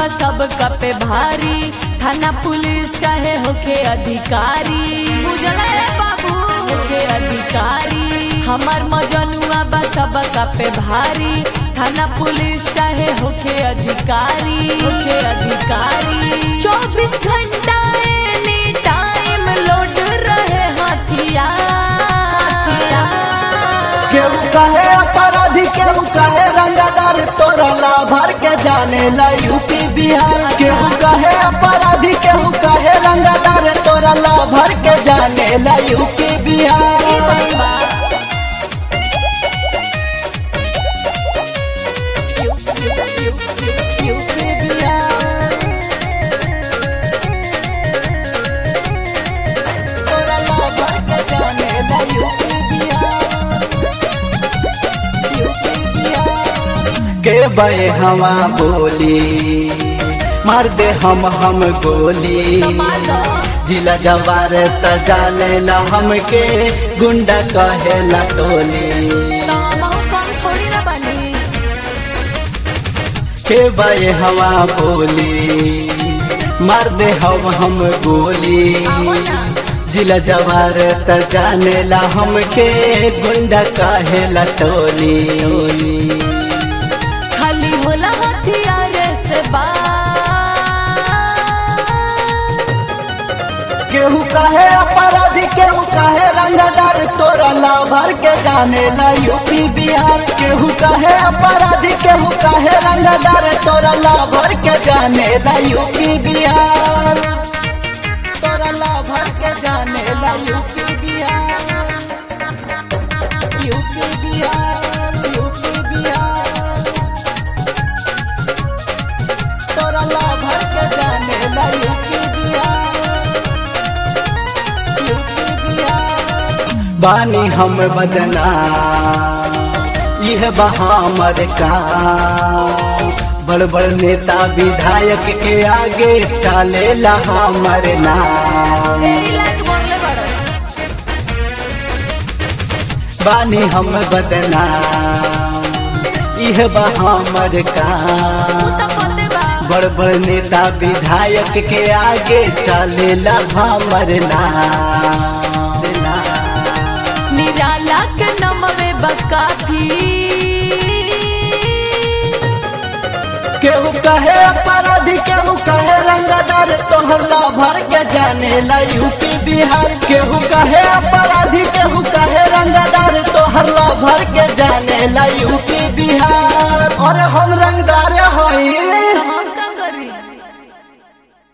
बा सबका पे भारी थाना पुलिस चाहे होके अधिकारी बुझला रे बाबू होके अधिकारी हमार मजनुआ बा सबका पे भारी थाना पुलिस चाहे होके अधिकारी होके अधिकारी चौबीस घंटा एनी टाइम लोड रहे हथियार केहू कहे अपराधी केहू कहे रंगदार तोरा ला भर के जाने ला यूपी बिहार केहू कहे अपराधी केहू कहे रंगदार तोरा ला भर के जाने ला यूपी ई बिहार बात बा। यूपी बिहार तोरा ला भर के जाने ला यूपी बिहार यूपी बिहार के बे हवा बोली मार दे हम हम गोली कमाल दो। जिला जवार त जाने ला हमके गुंडा कहे ला टोली तो हमहू कम थोड़ी ना बनी के बे हवा बोली मार दे हम हम गोली आवो ना। जिला जवार त जाने ला हमके गुंडा कहे ला टोली खाली होला हथियार से बात केहू कहे अपराधी केहू कहे रंगदार तोरा ला भर के जाने ला यूपी बिहार केहू कहे अपराधी केहू कहे रंगदार तोरा ला भर के जाने ला यूपी बिहार तोरा ला भर के जाने ला UP Bihar UP Bihar UP Bihar तोरा ला भर के जाने ला यूपी बिहार यूपी बिहार बानी हम बदना यह बहामर का बड़ बड़ नेता विधायक के आगे चले ला हमर नाम तेरी लाइक बोलले बड़ो बानी हम बदना यह बहामर का तू तो पते बा बड़ बड़ नेता विधायक के आगे चले ला हमर नाम निराला के नमवे बकाफी केहू कहे अपराधी केहू कहे रंगदार तोहर ला भर के जाने ला यूपी बिहार केहू कहे अपराधी केहू कहे रंगदार तोहर ला भर के जाने ला यूपी बिहार और हम रंगदार हई